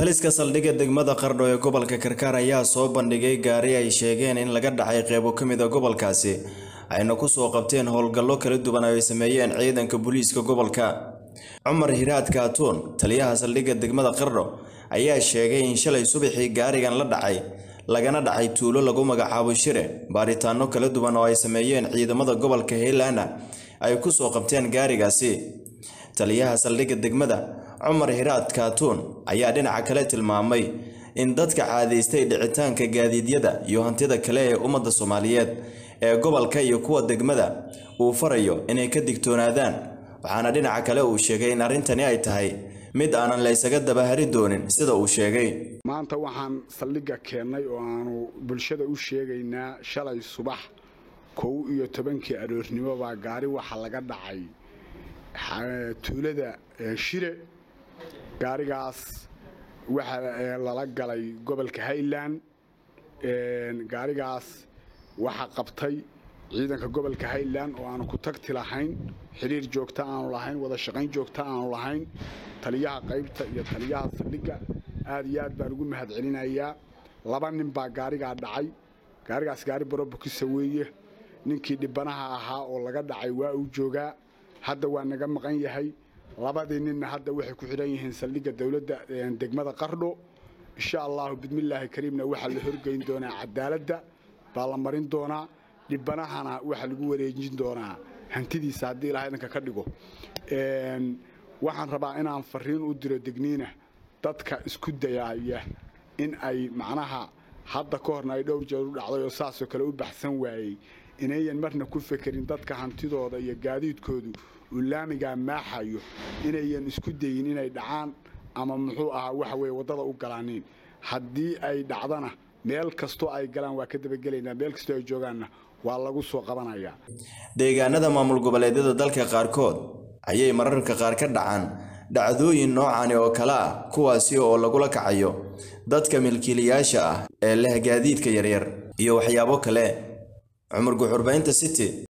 taliska saldhigga degmada qardho ee gobolka karkaar ayaa soo bandhigay gaari ay sheegeen in laga dhacay qeybo ka mid a gobolkaasi ayna ku soo qabteen howlgallo kala duwan oo ay sameeyeen ciidanka booliiska gobolka cumar hiraad kaatuun taliyaha saldhigga degmada qardho ayaa sheegay in shalay subaxii gaarigan la dhacay lagana dhacay tuulo lagu magacaabo shire baaritaano kala duwan oo ay sameeyeen ciidamada gobolka hiilaana ay ku soo qabteen gaarigaasi taliyaha saldhigga degmada cumar hiraad kaatuun ayaa dhinaca kale tilmaamay in dadka caadaystay dhicitaanka gaadiidyada iyo hantida kale ee ummadda soomaaliyeed ee gobolka iyo kuwa degmada uu farayo inay ka digtoonaadaan waxaana dhinaca kale uu sheegay in arrintani ay tahay mid aanan la ysaga dabahari doonin sida uu sheegay maanta waxaan saldhigga keennay oo aanu bulshada u sheegaynaa shalay subax kow iyo tobankii aroornimo baa gaari waxa laga dhacay tuulada shire gaarigaas waxaa lala galay gobolka highland gaarigaas waxa qabtay ciidanka gobolka highland oo aanu ku tagti lahayn xiriir joogta aanu lahayn wada shaqayn joogta aanu lahayn taliyaha qaybta iyo taliyaha saldhigga aad iyo aad baan ugu mahadcelinayaa laba nin baa gaarigaa dhacay gaarigaas gaari barobukisa weeye ninkii dhibanaha ahaa oo laga dhacay waa uu joogaa hadda waa naga maqan yahay labadii ninna hadda waxay ku xidhan yihiin saldhigga dowladda degmada qardho insha allahu bidmillaahi kariimna waxaa la horgeyn doonaa cadaaladda baa la marin doonaa dhibanahana waxaa lagu wareejin doonaa hantidiisa haddii ilaha idanka ka dhigo waxaan rabaa inaan fariin u diro degniina dadka isku dayaaya in ay macnaha hadda ka horna ay dhowr jeer u dhacday oo saasoo kale u baxsan waayey inayan marna ku fekerin dadka hantidooda iyo gaadiidkoodu uu laamigaa maaxayo inayan isku dayin inay dhacaan ama muxuu ahaa waxa weye waddada u galaaniin haddii ay dhacdana meel kastoo ay galaan waa ka dabagelaynaa meel kastoo ay joogaanna waa lagu soo qabanayaa deegaanada maamul goboleedyada dalka qaarkood ayay mararka qaar ka dhacaan dhacdooyin noocani oo kale ah kuwaasi oo lagula kacayo dadka milkiilayaasha ah ee leh gaadiidka yaryar iyo waxyaabo kale cumar guxurbaynta city